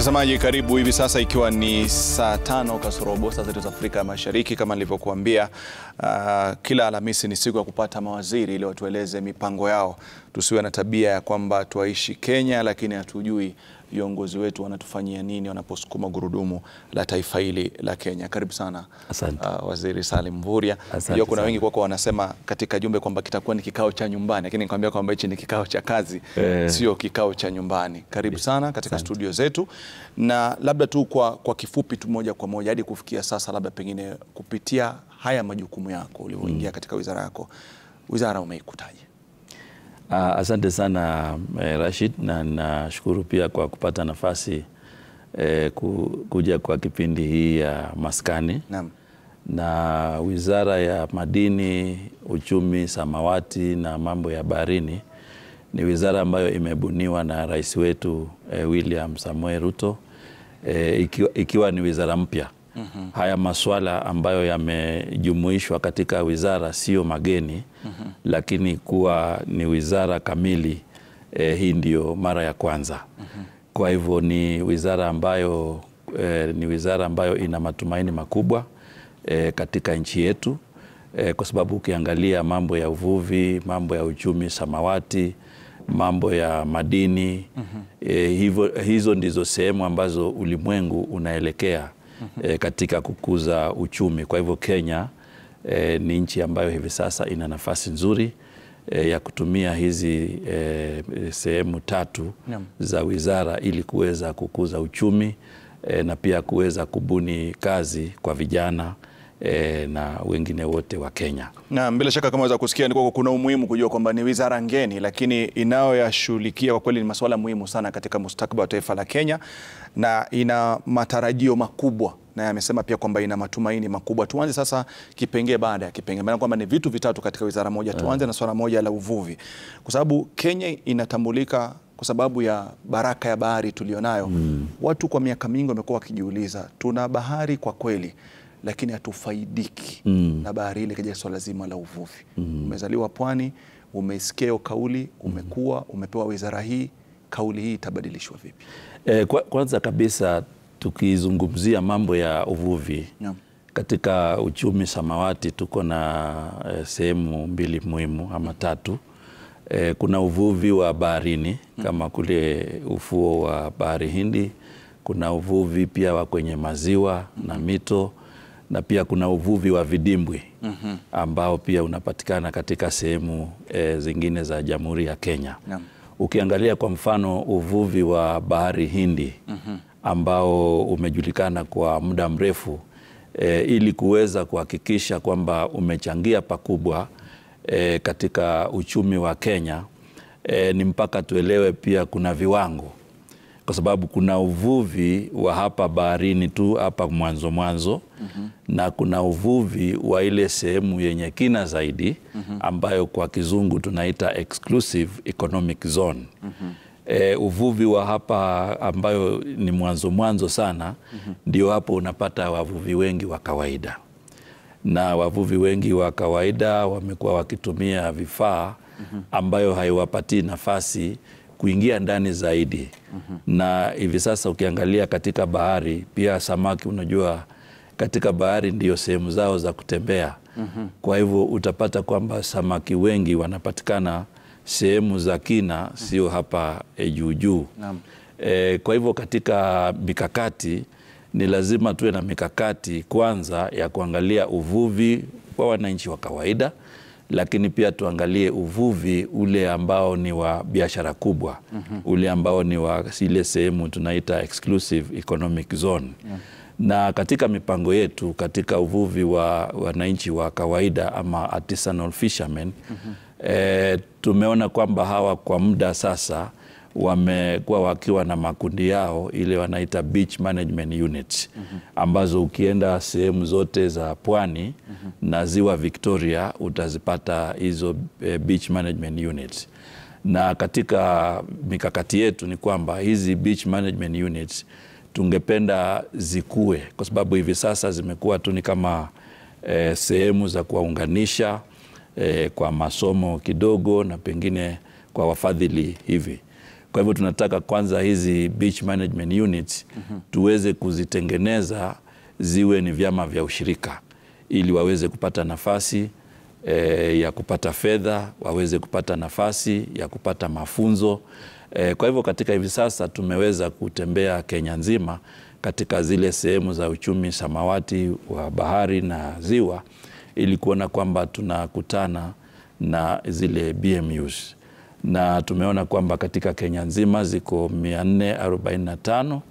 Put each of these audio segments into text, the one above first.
Mtazamaji, karibu hivi sasa, ikiwa ni saa tano kasorobo saa zetu za Afrika Mashariki. Kama nilivyokuambia, uh, kila Alhamisi ni siku ya kupata mawaziri ili watueleze mipango yao. Tusiwe na tabia ya kwamba twaishi Kenya lakini hatujui viongozi wetu wanatufanyia nini wanaposukuma gurudumu la taifa hili la Kenya. Karibu sana Asante. uh, Waziri Salim Mvurya. Asante Najua kuna sana. wengi kwako wanasema katika jumbe kwamba kitakuwa ni kikao cha nyumbani, lakini nikwambia kwamba hichi ni kikao cha kazi Eh. sio kikao cha nyumbani. Karibu sana katika studio zetu, na labda tu kwa, kwa kifupi tu moja kwa moja hadi kufikia sasa, labda pengine kupitia haya majukumu yako ulivyoingia katika wizara yako, wizara umeikutaje? Ah, asante sana eh, Rashid, na nashukuru pia kwa kupata nafasi eh, ku, kuja kwa kipindi hii ya maskani Naam. na wizara ya madini, uchumi samawati na mambo ya baharini ni wizara ambayo imebuniwa na rais wetu eh, William Samoei Ruto eh, ikiwa, ikiwa ni wizara mpya. Haya maswala ambayo yamejumuishwa katika wizara sio mageni, lakini kuwa ni wizara kamili eh, hii ndio mara ya kwanza. Kwa hivyo ni wizara ambayo eh, ni wizara ambayo ina matumaini makubwa eh, katika nchi yetu eh, kwa sababu ukiangalia mambo ya uvuvi, mambo ya uchumi samawati, mambo ya madini eh, hivyo, hizo ndizo sehemu ambazo ulimwengu unaelekea eh, katika kukuza uchumi. Kwa hivyo Kenya eh, ni nchi ambayo hivi sasa ina nafasi nzuri eh, ya kutumia hizi eh, sehemu tatu Naam. za wizara ili kuweza kukuza uchumi eh, na pia kuweza kubuni kazi kwa vijana eh, na wengine wote wa Kenya. Na bila shaka kama waweza kusikia ni kwamba kuna umuhimu kujua kwamba ni wizara ngeni, lakini inayoyashughulikia kwa kweli ni masuala muhimu sana katika mustakabali wa taifa la Kenya, na ina matarajio makubwa na yamesema pia kwamba ina matumaini makubwa. Tuanze sasa kipengee baada ya kipengee, maana kwamba ni vitu vitatu katika wizara moja. Tuanze na swala moja la uvuvi, kwa sababu Kenya inatambulika kwa sababu ya baraka ya bahari tulionayo. Watu kwa miaka mingi wamekuwa wakijiuliza, tuna bahari kwa kweli lakini hatufaidiki na bahari ile katika swala zima la uvuvi. Umezaliwa pwani, umesikia hiyo kauli, umekuwa umepewa wizara hii, kauli hii itabadilishwa vipi? Eh, kwa, kwanza kabisa tukizungumzia mambo ya uvuvi Naam. katika uchumi samawati tuko na eh, sehemu mbili muhimu ama tatu. Eh, kuna uvuvi wa baharini kama kule ufuo wa bahari Hindi, kuna uvuvi pia wa kwenye maziwa na mito na pia kuna uvuvi wa vidimbwi ambao pia unapatikana katika sehemu eh, zingine za Jamhuri ya Kenya. Naam. Ukiangalia kwa mfano uvuvi wa bahari Hindi ambao umejulikana kwa muda mrefu e, ili kuweza kuhakikisha kwamba umechangia pakubwa e, katika uchumi wa Kenya e, ni mpaka tuelewe pia kuna viwango, kwa sababu kuna uvuvi wa hapa baharini tu hapa mwanzo mwanzo na kuna uvuvi wa ile sehemu yenye kina zaidi ambayo kwa kizungu tunaita exclusive economic zone. E, uvuvi wa hapa ambayo ni mwanzo mwanzo sana ndio hapo unapata wavuvi wengi wa kawaida, na wavuvi wengi wa kawaida wamekuwa wakitumia vifaa ambayo haiwapatii nafasi kuingia ndani zaidi. Na hivi sasa ukiangalia katika bahari pia samaki, unajua katika bahari ndio sehemu zao za kutembea. Kwa hivyo utapata kwamba samaki wengi wanapatikana sehemu za kina, sio hapa e, juu juu. Naam. E, kwa hivyo katika mikakati ni lazima tuwe na mikakati kwanza ya kuangalia uvuvi wa wananchi wa kawaida, lakini pia tuangalie uvuvi ule ambao ni wa biashara kubwa, ule ambao ni wa ile sehemu tunaita exclusive economic zone. Na katika mipango yetu katika uvuvi wa wananchi wa kawaida ama artisanal fishermen e, tumeona kwamba hawa kwa muda sasa wamekuwa wakiwa na makundi yao ile wanaita beach management units ambazo ukienda sehemu zote za pwani na ziwa Victoria utazipata hizo eh, beach management units. Na katika mikakati yetu ni kwamba hizi beach management units tungependa zikue, kwa sababu hivi sasa zimekuwa tu ni kama eh, sehemu za kuwaunganisha eh, kwa masomo kidogo na pengine kwa wafadhili hivi. Kwa hivyo tunataka kwanza hizi beach management units tuweze kuzitengeneza ziwe ni vyama vya ushirika ili waweze kupata nafasi e, ya kupata fedha, waweze kupata nafasi ya kupata mafunzo e, kwa hivyo katika hivi sasa tumeweza kutembea Kenya nzima katika zile sehemu za uchumi samawati wa bahari na ziwa ili kuona kwamba tunakutana na zile BMUs na tumeona kwamba katika Kenya nzima ziko 445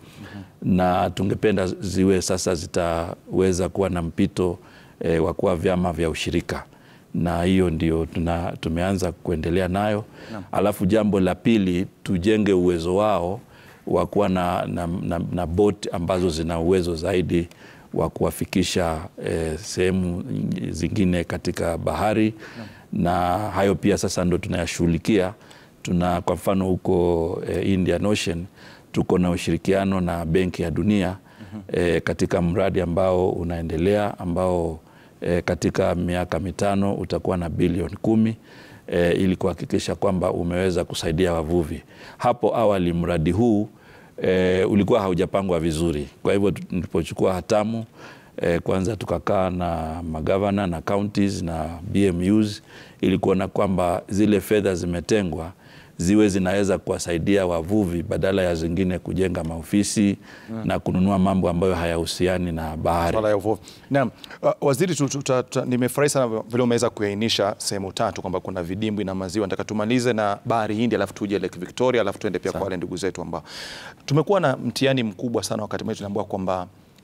na tungependa ziwe sasa zitaweza kuwa na mpito e, wa kuwa vyama vya ushirika na hiyo ndio tuna, tumeanza kuendelea nayo Naam. alafu jambo la pili tujenge uwezo wao wa kuwa na, na, na, na boti ambazo zina uwezo zaidi wa kuwafikisha eh, sehemu zingine katika bahari na hayo pia sasa ndo tunayashughulikia. Tuna kwa mfano huko eh, Indian Ocean tuko na ushirikiano na Benki ya Dunia eh, katika mradi ambao unaendelea ambao eh, katika miaka mitano utakuwa na bilioni kumi eh, ili kuhakikisha kwamba umeweza kusaidia wavuvi. Hapo awali mradi huu e, ulikuwa haujapangwa vizuri. Kwa hivyo tulipochukua hatamu e, kwanza tukakaa na magavana na counties na BMUs ili kuona kwamba zile fedha zimetengwa ziwe zinaweza kuwasaidia wavuvi badala ya zingine kujenga maofisi na kununua mambo ambayo hayahusiani na bahari. Swala ya uvuvi. Naam, uh, waziri, tu- tu- ta- ta- nimefurahi sana vile umeweza kuainisha sehemu tatu kwamba kuna vidimbwi na maziwa. Nataka tumalize na bahari Hindi, alafu tuje Lake Victoria, alafu tuende pia kwa wale ndugu zetu ambao tumekuwa na mtihani mkubwa sana. Wakati mwingine tunaambiwa kwamba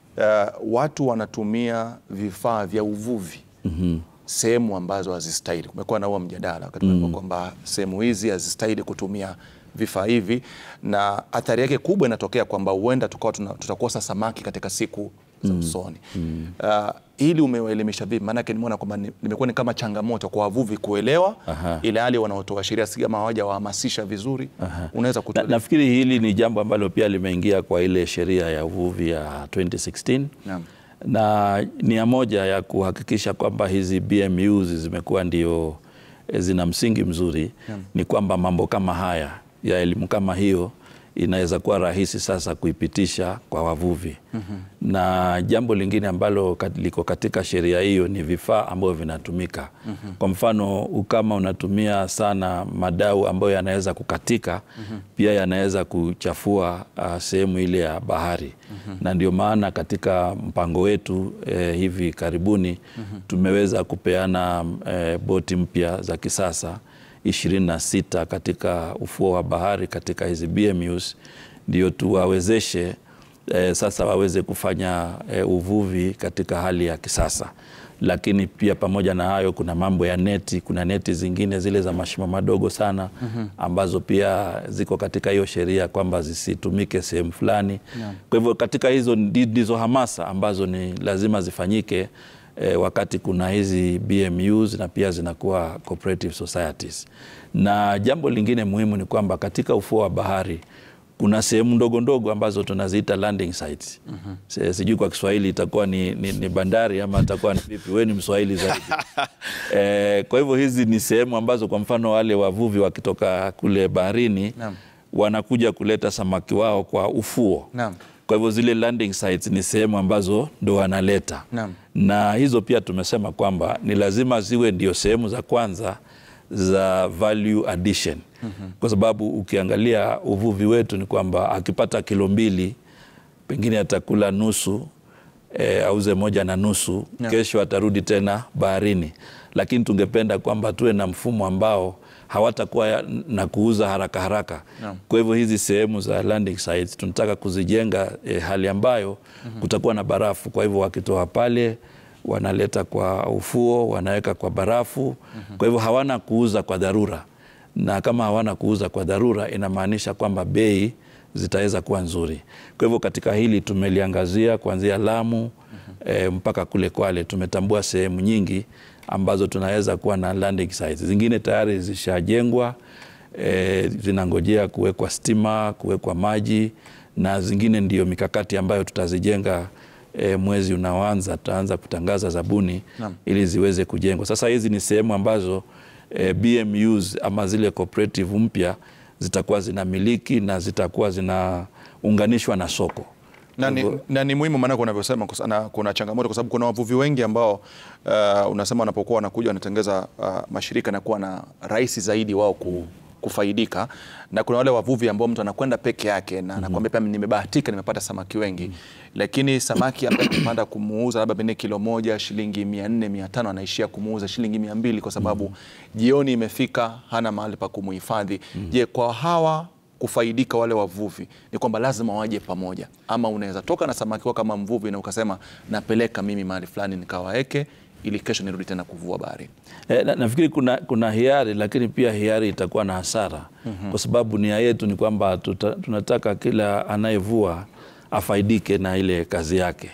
uh, watu wanatumia vifaa vya uvuvi sehemu ambazo hazistahili. Kumekuwa na huo mjadala wakati mm kwamba sehemu hizi hazistahili kutumia vifaa hivi, na athari yake kubwa inatokea kwamba huenda tukawa tuna- tutakosa samaki katika siku za usoni. Uh, hili umewaelimisha vipi? Maanake nimeona kwamba ni- limekuwa ni kama changamoto kwa wavuvi kuelewa, Aha. ile hali wanaotoa sheria si kama hawajawahamasisha vizuri. Unaweza Na, kutueleza? nafikiri hili ni jambo ambalo pia limeingia kwa ile sheria ya uvuvi ya 2016 Naam. na nia moja ya kuhakikisha kwamba hizi BMUs zimekuwa ndio eh, zina msingi mzuri ni kwamba mambo kama haya ya elimu kama hiyo inaweza kuwa rahisi sasa kuipitisha kwa wavuvi na jambo lingine ambalo kat- liko katika sheria hiyo ni vifaa ambavyo vinatumika kwa mfano kama unatumia sana madau ambayo yanaweza kukatika pia yanaweza kuchafua uh, sehemu ile ya bahari na ndio maana katika mpango wetu eh, hivi karibuni tumeweza kupeana eh, boti mpya za kisasa 26 katika ufuo wa bahari katika hizi BMUs ndio tuwawezeshe eh, sasa waweze kufanya eh, uvuvi katika hali ya kisasa. Lakini pia pamoja na hayo, kuna mambo ya neti. Kuna neti zingine zile za mashimo madogo sana ambazo pia ziko katika hiyo sheria kwamba zisitumike sehemu fulani. Kwa hivyo katika hizo ndi- ndizo hamasa ambazo ni lazima zifanyike eh, wakati kuna hizi BMUs na pia zinakuwa cooperative societies. Na jambo lingine muhimu ni kwamba katika ufuo wa bahari kuna sehemu ndogo ndogo ambazo tunaziita landing sites. Se- Sijui kwa Kiswahili itakuwa ni, ni, ni bandari ama itakuwa ni vipi? Wewe ni Mswahili zaidi. Eh, kwa hivyo hizi ni sehemu ambazo kwa mfano wale wavuvi wakitoka kule baharini Naam. wanakuja kuleta samaki wao kwa ufuo. Naam. Kwa hivyo zile landing sites ni sehemu ambazo ndo wanaleta Naam. na hizo pia tumesema kwamba ni lazima ziwe ndio sehemu za kwanza za value addition kwa sababu ukiangalia uvuvi wetu ni kwamba akipata kilo mbili pengine atakula nusu e, auze moja na nusu kesho atarudi tena baharini lakini tungependa kwamba tuwe na mfumo ambao hawatakuwa ya- na kuuza haraka haraka kwa hivyo hizi sehemu za landing sites tunataka kuzijenga e, hali ambayo kutakuwa na barafu kwa hivyo wakitoa pale wanaleta kwa ufuo wanaweka kwa barafu kwa hivyo hawana kuuza kwa dharura na kama hawana kuuza kwa dharura inamaanisha kwamba bei zitaweza kuwa nzuri. Kwa hivyo katika hili tumeliangazia kuanzia Lamu e, mpaka kule Kwale. Tumetambua sehemu nyingi ambazo tunaweza kuwa na landing sites. Zingine tayari zishajengwa e, zinangojea kuwekwa stima, kuwekwa maji na zingine ndio mikakati ambayo tutazijenga e, mwezi unaoanza tutaanza kutangaza zabuni ili ziweze kujengwa. Sasa hizi ni sehemu ambazo e, BMUs ama zile cooperative mpya zitakuwa zinamiliki na zitakuwa zinaunganishwa na soko. na ni, na ni muhimu maanake unavyosema kus- na kuna changamoto kwa sababu kuna wavuvi wengi ambao uh, unasema wanapokuwa wanakuja wanatengeza uh, mashirika na kuwa na rahisi zaidi wao ku, kufaidika na kuna wale wavuvi ambao mtu anakwenda peke yake na anakuambia pia nimebahatika nimepata samaki wengi lakini samaki ambaye anapanda kumuuza labda pengine kilo moja shilingi mia nne mia tano anaishia kumuuza shilingi mia mbili kwa sababu jioni imefika hana mahali pa kumuhifadhi je kwa hawa kufaidika wale wavuvi ni kwamba lazima waje pamoja, ama unaweza toka na samaki wako kama mvuvi na ukasema napeleka mimi mahali fulani nikawaeke ili kesho nirudi tena kuvua bahari. E, na, nafikiri kuna, kuna hiari lakini pia hiari itakuwa na hasara kwa sababu nia yetu ni kwamba tuta, tunataka kila anayevua afaidike na ile kazi yake.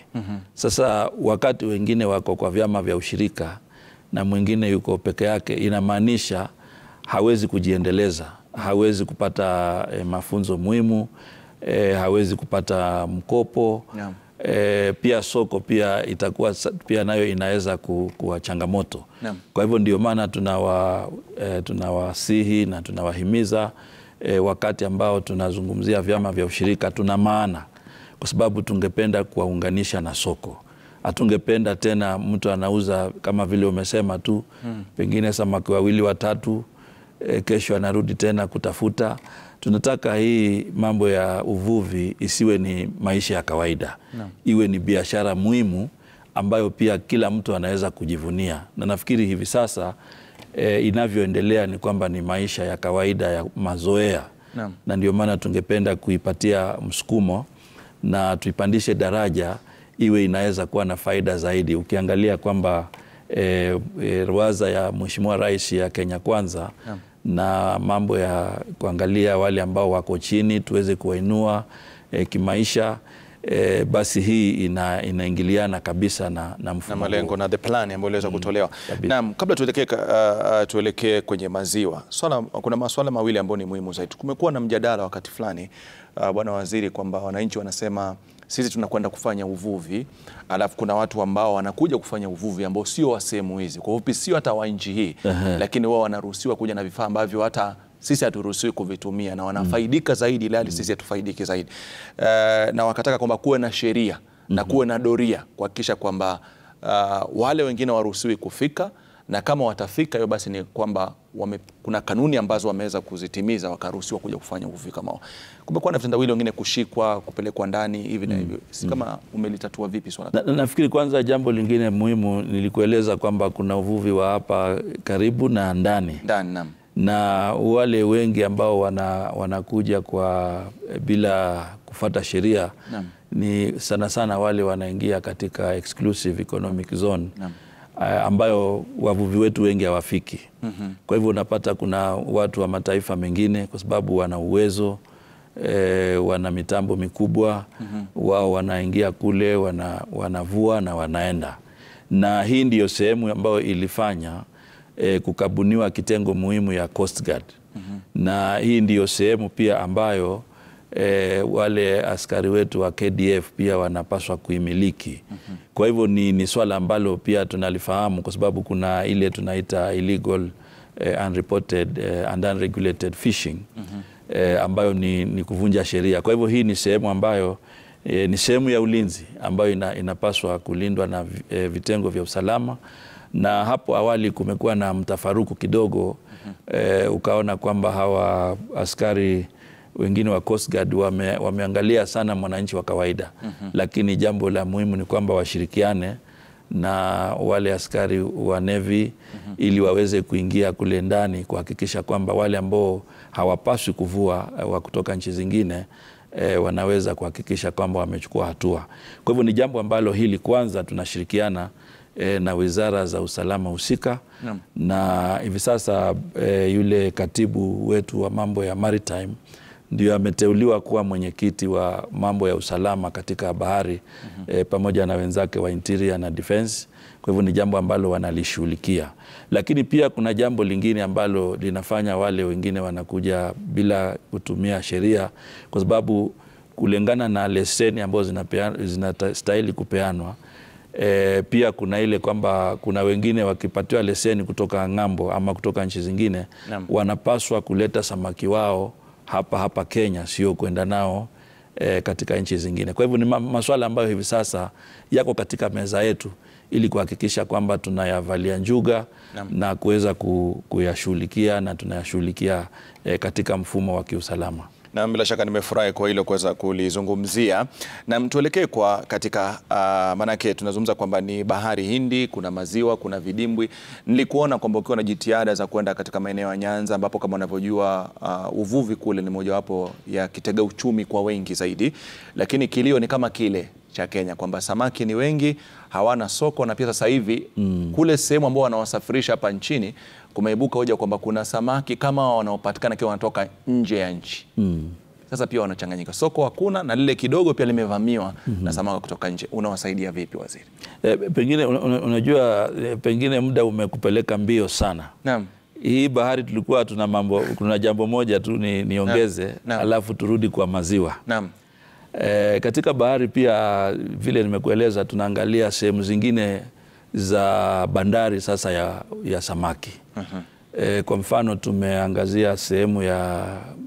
Sasa wakati wengine wako kwa vyama vya ushirika na mwingine yuko peke yake, inamaanisha hawezi kujiendeleza, hawezi kupata e, mafunzo muhimu e, hawezi kupata mkopo Naam. e, pia soko pia itakuwa sa- pia nayo inaweza ku- kuwa changamoto. Naam. Kwa hivyo ndio maana tunawa, e, tunawasihi na tunawahimiza e, wakati ambao tunazungumzia vyama vya ushirika tuna maana, kwa sababu tungependa kuwaunganisha na soko. Hatungependa tena mtu anauza kama vile umesema tu pengine samaki wawili watatu, e, kesho anarudi tena kutafuta. Tunataka hii mambo ya uvuvi isiwe ni maisha ya kawaida, iwe ni biashara muhimu ambayo pia kila mtu anaweza kujivunia, na nafikiri hivi sasa e, inavyoendelea ni kwamba ni maisha ya kawaida ya mazoea Naam. na ndio maana tungependa kuipatia msukumo na tuipandishe daraja iwe inaweza kuwa na faida zaidi. Ukiangalia kwamba e, e, ruwaza ya Mheshimiwa Rais ya Kenya Kwanza na mambo ya kuangalia wale ambao wako chini tuweze kuwainua e, kimaisha e, basi hii ina, inaingiliana kabisa na, na na mfumo malengo huo. na the plan ambayo iliweza kutolewa. kabisa. Naam, kabla tuelekee ka- uh, uh, tuelekee kwenye maziwa swala, kuna masuala mawili ambayo ni muhimu zaidi. Kumekuwa na mjadala wakati fulani uh, bwana waziri, kwamba wananchi wanasema sisi tunakwenda kufanya uvuvi, alafu kuna watu ambao wanakuja kufanya uvuvi ambao sio wa sehemu hizi, kwa ufupi sio hata wa nchi hii, lakini wao wanaruhusiwa kuja na vifaa ambavyo hata sisi haturuhusiwi kuvitumia na wanafaidika zaidi, ile hali sisi hatufaidiki zaidi. Uh, na wakataka kwamba kuwe na sheria na kuwe na doria kuhakikisha kwamba uh, wale wengine waruhusiwi kufika na kama watafika hiyo basi ni kwamba wame, kuna kanuni ambazo wameweza kuzitimiza wakaruhusiwa kuja kufanya uvuvi kama wao. Kumekuwa na vitendawili wengine kushikwa, kupelekwa ndani hivi na hivyo, si kama umelitatua vipi swala? Na, na, nafikiri kwanza jambo lingine muhimu nilikueleza kwamba kuna uvuvi wa hapa karibu na ndani Ndani naam. na wale wengi ambao wana, wanakuja kwa bila kufata sheria Naam. ni sana sana wale wanaingia katika exclusive economic zone Naam. eh, ambayo wavuvi wetu wengi hawafiki. Kwa hivyo unapata kuna watu wa mataifa mengine kwa sababu wana uwezo e, wana mitambo mikubwa wao wanaingia kule wana, wanavua na wanaenda, na hii ndiyo sehemu ambayo ilifanya e, kukabuniwa kitengo muhimu ya Coast Guard na hii ndiyo sehemu pia ambayo e, wale askari wetu wa KDF pia wanapaswa kuimiliki. Kwa hivyo ni, ni swala ambalo pia tunalifahamu kwa sababu kuna ile tunaita illegal eh, unreported eh, and unregulated fishing eh, ambayo ni, ni kuvunja sheria. Kwa hivyo hii ni sehemu ambayo eh, ni sehemu ya ulinzi ambayo ina, inapaswa kulindwa na vi- eh, vitengo vya usalama na hapo awali kumekuwa na mtafaruku kidogo eh, ukaona kwamba hawa askari wengine wa Coast Guard wame, wameangalia sana mwananchi wa kawaida lakini jambo la muhimu ni kwamba washirikiane na wale askari wa Navy ili waweze kuingia kule ndani kuhakikisha kwamba wale ambao hawapaswi kuvua eh, wa kutoka nchi zingine e, wanaweza kuhakikisha kwamba wamechukua hatua. Kwa hivyo ni jambo ambalo hili kwanza tunashirikiana e, na wizara za usalama husika na hivi sasa e, yule katibu wetu wa mambo ya maritime ndio ameteuliwa kuwa mwenyekiti wa mambo ya usalama katika bahari e, pamoja na wenzake wa interior na defense. Kwa hivyo ni jambo ambalo wanalishughulikia, lakini pia kuna jambo lingine ambalo linafanya wale wengine wanakuja bila kutumia sheria, kwa sababu kulingana na leseni ambazo zinapea- zinastahili kupeanwa E, pia kuna ile kwamba kuna wengine wakipatiwa leseni kutoka ng'ambo ama kutoka nchi zingine Naam. wanapaswa kuleta samaki wao hapa hapa Kenya, sio kwenda nao e, katika nchi zingine. Kwa hivyo ni ma- maswala ambayo hivi sasa yako katika meza yetu ili kuhakikisha kwamba tunayavalia njuga na kuweza ku, kuyashughulikia na tunayashughulikia e, katika mfumo wa kiusalama. Na bila shaka nimefurahi kwa hilo kuweza kulizungumzia, na tuelekee kwa katika uh, maanake tunazungumza kwamba ni bahari Hindi, kuna maziwa, kuna vidimbwi. Nilikuona kwamba ukiwa na jitihada za kwenda katika maeneo ya Nyanza ambapo kama unavyojua uh, uvuvi kule ni mojawapo ya kitega uchumi kwa wengi zaidi, lakini kilio ni kama kile cha Kenya kwamba samaki ni wengi, hawana soko, na pia sasa hivi mm. kule sehemu ambao wanawasafirisha hapa nchini kumeibuka hoja kwamba kuna samaki kama wanaopatikana kiwa wanatoka nje ya nchi mm. Sasa pia wanachanganyika, soko hakuna na lile kidogo pia limevamiwa mm -hmm. na samaki kutoka nje. Unawasaidia vipi waziri? E, pengine una- una- unajua e, pengine muda umekupeleka mbio sana. Naam. Hii bahari tulikuwa tuna mambo, kuna jambo moja tu ni, niongeze Naam. alafu turudi kwa maziwa. Naam. E, katika bahari pia vile nimekueleza, tunaangalia sehemu zingine za bandari sasa ya, ya samaki e, kwa mfano tumeangazia sehemu ya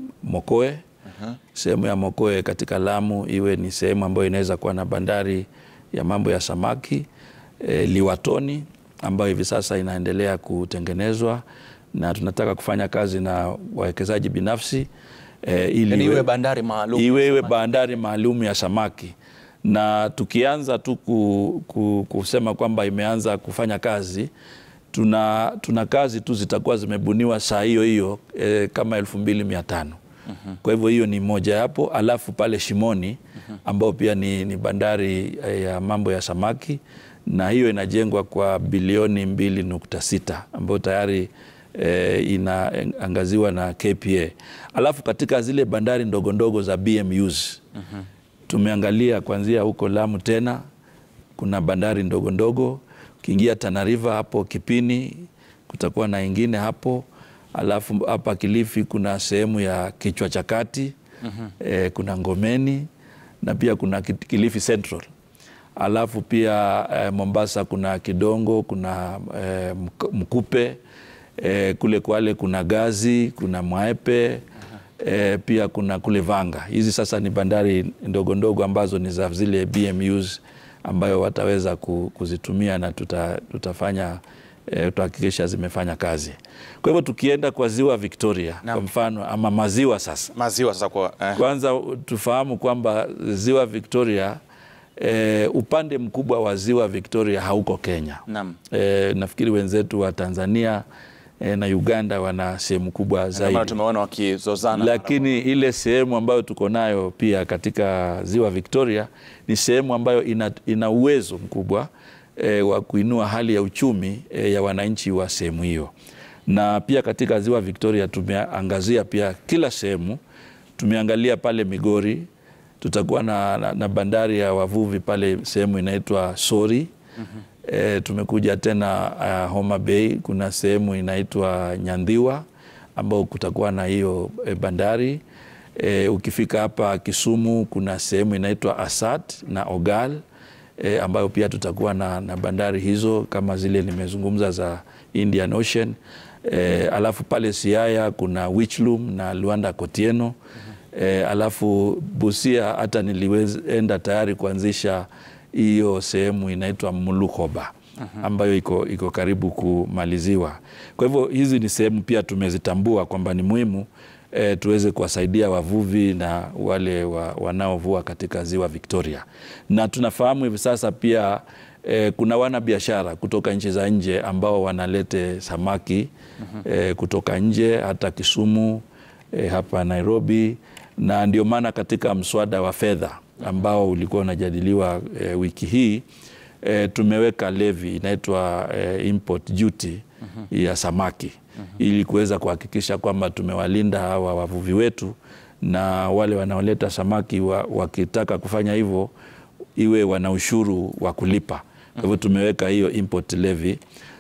Mokoe sehemu ya Mokoe katika Lamu iwe ni sehemu ambayo inaweza kuwa na bandari ya mambo ya samaki e, Liwatoni ambayo hivi sasa inaendelea kutengenezwa na tunataka kufanya kazi na wawekezaji binafsi e, ili Yani iwe- iwe bandari maalum. iwe iwe bandari maalum ya samaki na tukianza tu ku, ku, kusema kwamba imeanza kufanya kazi tuna, tuna kazi tu zitakuwa zimebuniwa saa hiyo hiyo e, kama elfu mbili mia tano kwa hivyo hiyo ni moja yapo, alafu pale Shimoni ambao pia ni, ni bandari eh, ya mambo ya samaki na hiyo inajengwa kwa bilioni mbili nukta sita ambayo tayari eh, inaangaziwa na KPA. Alafu katika zile bandari ndogo ndogo za BMUs tumeangalia kuanzia huko Lamu tena kuna bandari ndogo ndogo, ukiingia Tana River hapo Kipini kutakuwa na ingine hapo, alafu hapa Kilifi kuna sehemu ya kichwa cha kati eh, kuna Ngomeni na pia kuna Kit- Kilifi Central alafu pia eh, Mombasa kuna Kidongo, kuna eh, Mk- Mkupe eh, kule Kwale kuna Gazi, kuna Mwaepe eh, pia kuna kule Vanga. Hizi sasa ni bandari ndogo ndogo ambazo ni za zile BMUs ambayo wataweza ku- kuzitumia na tuta, tutafanya eh, tutahakikisha zimefanya kazi. Kwa hivyo tukienda kwa ziwa Victoria Naam. kwa mfano ama maziwa sasa Maziwa sasa kwa eh. kwanza tufahamu kwamba ziwa Victoria eh, upande mkubwa wa ziwa Victoria hauko Kenya. Naam. Eh, nafikiri wenzetu wa Tanzania eh, na Uganda wana sehemu kubwa Ndio zaidi, maana tumeona wakizozana. lakini ile sehemu ambayo tuko nayo pia katika ziwa Victoria ni sehemu ambayo ina, ina uwezo mkubwa e, wa kuinua hali ya uchumi e, ya wananchi wa sehemu hiyo, na pia katika ziwa Victoria tumeangazia pia kila sehemu. Tumeangalia pale Migori, tutakuwa na, na, na bandari ya wavuvi pale sehemu inaitwa Sori. E, tumekuja tena uh, Homa Bay, kuna sehemu inaitwa Nyandhiwa ambao kutakuwa na hiyo e, bandari e, ukifika hapa Kisumu kuna sehemu inaitwa Asat na Ogal e, ambayo pia tutakuwa na, na bandari hizo kama zile nimezungumza za Indian Ocean e, alafu pale Siaya kuna Wichlum na Luanda Kotieno e, alafu Busia hata nilienda tayari kuanzisha hiyo sehemu inaitwa Mulukoba ambayo iko, iko karibu kumaliziwa. Kwa hivyo hizi ni sehemu pia tumezitambua kwamba ni muhimu e, tuweze kuwasaidia wavuvi na wale wa, wanaovua katika ziwa Victoria, na tunafahamu hivi sasa pia e, kuna wanabiashara kutoka nchi za nje ambao wanalete samaki e, kutoka nje hata Kisumu e, hapa Nairobi, na ndio maana katika mswada wa fedha ambao ulikuwa unajadiliwa e, wiki hii e, tumeweka levi inaitwa e, import duty ya samaki ili kuweza kuhakikisha kwamba tumewalinda hawa wavuvi wetu na wale wanaoleta samaki wa, wakitaka kufanya hivyo iwe wana ushuru wa kulipa. Kwa hivyo tumeweka hiyo import levy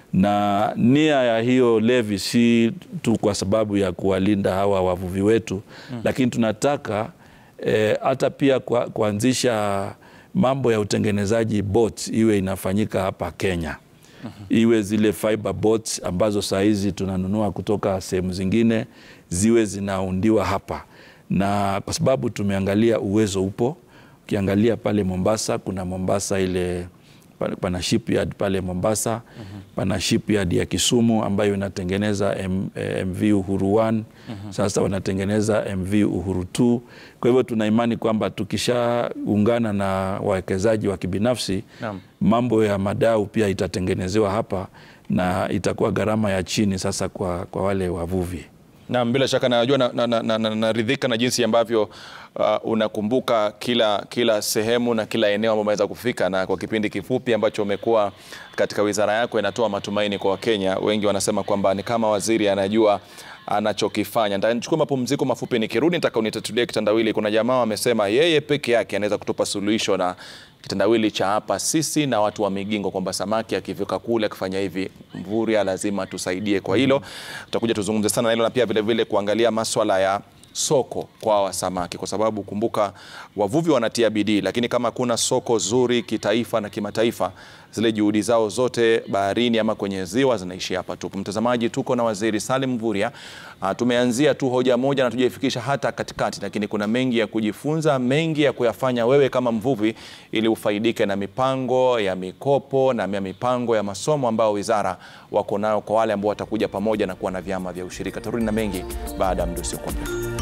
na nia ya hiyo levi si tu kwa sababu ya kuwalinda hawa wavuvi wetu mm. Lakini tunataka hata e, pia kwa, kuanzisha mambo ya utengenezaji boats iwe inafanyika hapa Kenya mm -hmm. Iwe zile fiber boats ambazo saa hizi tunanunua kutoka sehemu zingine ziwe zinaundiwa hapa na kwa sababu tumeangalia uwezo upo. Ukiangalia pale Mombasa, kuna Mombasa ile pana shipyard pale Mombasa mm -hmm. pana shipyard ya Kisumu ambayo inatengeneza M, MV Uhuru 1 mm -hmm. Sasa wanatengeneza MV Uhuru 2. Kwa hivyo tuna imani kwamba tukishaungana na wawekezaji wa kibinafsi Naam. mambo ya madau pia itatengenezewa hapa na itakuwa gharama ya chini sasa kwa, kwa wale wavuvi. Naam, bila shaka najua naridhika na, na, na, na, na, na jinsi ambavyo uh, unakumbuka kila, kila sehemu na kila eneo ambao umeweza kufika, na kwa kipindi kifupi ambacho umekuwa katika wizara yako inatoa matumaini kwa Wakenya. Wengi wanasema kwamba ni kama waziri anajua anachokifanya. Nitachukua mapumziko mafupi, nikirudi nitaka unitatulie kitandawili. Kuna jamaa wamesema yeye peke yake anaweza kutupa suluhisho na kitandawili cha hapa sisi na watu wa Migingo, kwamba samaki akifika kule akifanya hivi, Mvurya lazima tusaidie kwa hilo. Tutakuja tuzungumze sana na hilo na pia vilevile kuangalia maswala ya soko kwa wa samaki, kwa sababu kumbuka, wavuvi wanatia bidii, lakini kama kuna soko zuri kitaifa na kimataifa, zile juhudi zao zote baharini ama kwenye ziwa zinaishia hapa tu. Mtazamaji, tuko na Waziri Salim Mvurya. Uh, tumeanzia tu hoja moja na tujaifikisha hata katikati, lakini kuna mengi ya kujifunza, mengi ya kuyafanya wewe kama mvuvi, ili ufaidike na mipango ya mikopo na mipango ya masomo ambayo wizara wako nayo kwa wale ambao watakuja pamoja na kuwa na vyama vya ushirika. Turudi na mengi baada ya muda usiokuwa mrefu.